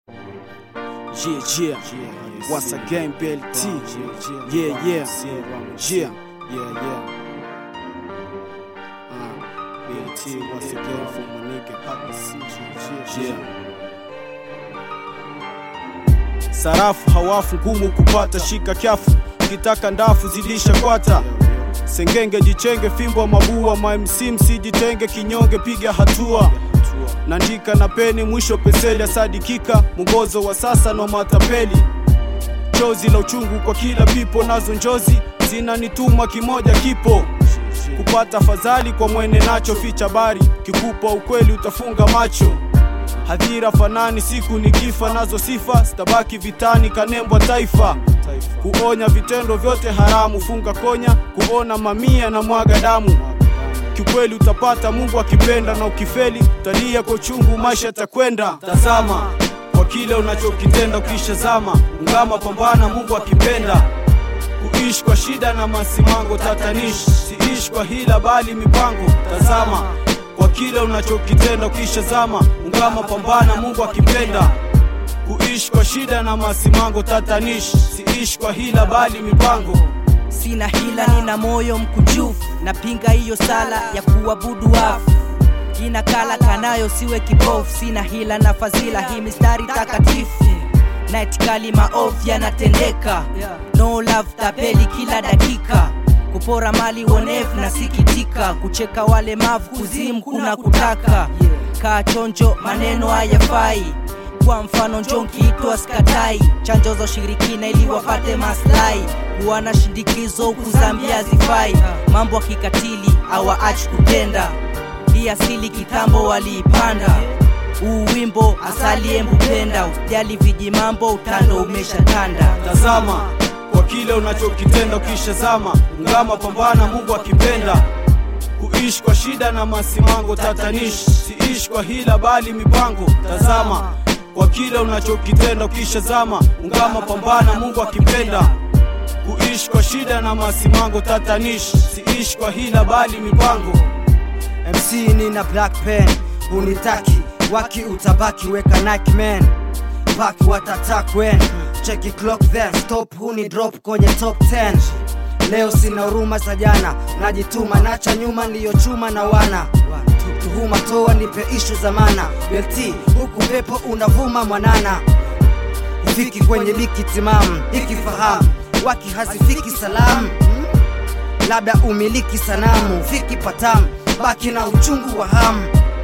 Yeah, yeah. Once again, BLT. Yeah, yeah. Yeah. Yeah, yeah. Uh, BLT once again for my nigga Papa C. Yeah. Sarafu hawafu ngumu kupata, shika kyafu, ukitaka ndafu zidisha kwata. Sengenge jichenge, fimbo mabua, mamc msijitenge, kinyonge piga hatua naandika na peni, mwisho peseli asadikika, mwongozo wa sasa no matapeli, chozi la uchungu kwa kila pipo, nazo njozi zinanituma, kimoja kipo kupata fadhali kwa mwene nacho, ficha bari, kikupa ukweli utafunga macho hadhira fanani, siku nikifa nazo sifa, stabaki vitani, kanembwa taifa kuonya vitendo vyote haramu, funga konya, kuona mamia na mwaga damu kiukweli utapata Mungu akipenda, na ukifeli utalia kwa uchungu, maisha yatakwenda. Tazama kwa kile unachokitenda, ukisha zama ungama, pambana, Mungu akipenda. Kuishi kwa shida na masimango tatanishi, siishi kwa hila bali mipango. Tazama kwa kile unachokitenda, ukisha zama ungama, pambana, Mungu akipenda. Kuishi kwa shida na masimango tatanishi, siishi kwa hila bali mipango. Sina hila, nina moyo mkunjufu, napinga hiyo sala ya kuabudu wafu. Jina kala kanayo, siwe kibofu. Sina hila na fadhila, hii mistari takatifu na itikali maovu yanatendeka. No love tapeli kila dakika, kupora mali wonevu na sikitika, kucheka walemavu kuzimu kuna kutaka. Kaa chonjo, maneno hayafai kwa mfano njonkiitwa skatai chanjo za ushirikina ili wapate maslahi kuwa na shindikizo huku Zambia zifai mambo ya kikatili hawaachi kutenda hii asili kitambo waliipanda huu wimbo asali embupenda usijali viji mambo utando umeshatanda Tazama kwa kile unachokitenda, ukisha zama ungama, pambana, Mungu akipenda. Kuishi kwa shida na masimango tatanishi, siishi kwa hila bali mipango. Tazama kwa kile unachokitenda, ukisha zama ungama, pambana, Mungu akipenda. Kuishi kwa shida na masimango tatanishi, siishi kwa hila bali mipango. MC nina black pen unitaki waki utabaki weka Nike man baki watatak when cheki clock then stop huni drop kwenye top 10 leo sina huruma za jana najituma nacha nyuma ndiyo chuma na wana tuhuma toa nipe ishu za mana belti huku pepo unavuma mwanana ufiki kwenye liki timamu ikifahamu waki hazifiki salamu labda umiliki sanamu fiki patamu baki na uchungu wa hamu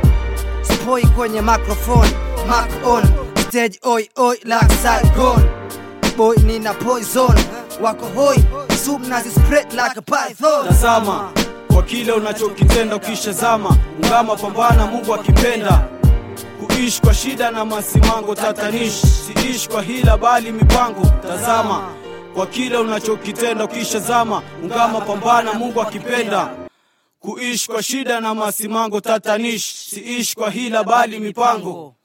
spoi kwenye microphone mark on stage oi oi like Saigon boy nina poison wako hoi sub nazi spread like a python Tazama kwa kile unachokitenda, ukisha zama ungama, pambana, Mungu akipenda. Kuishi kwa shida na masimango tatanishi, siishi kwa hila bali mipango. Tazama kwa kile unachokitenda, ukisha zama ungama, pambana, Mungu akipenda. Kuishi kwa shida na masimango tatanishi, siishi kwa hila bali mipango.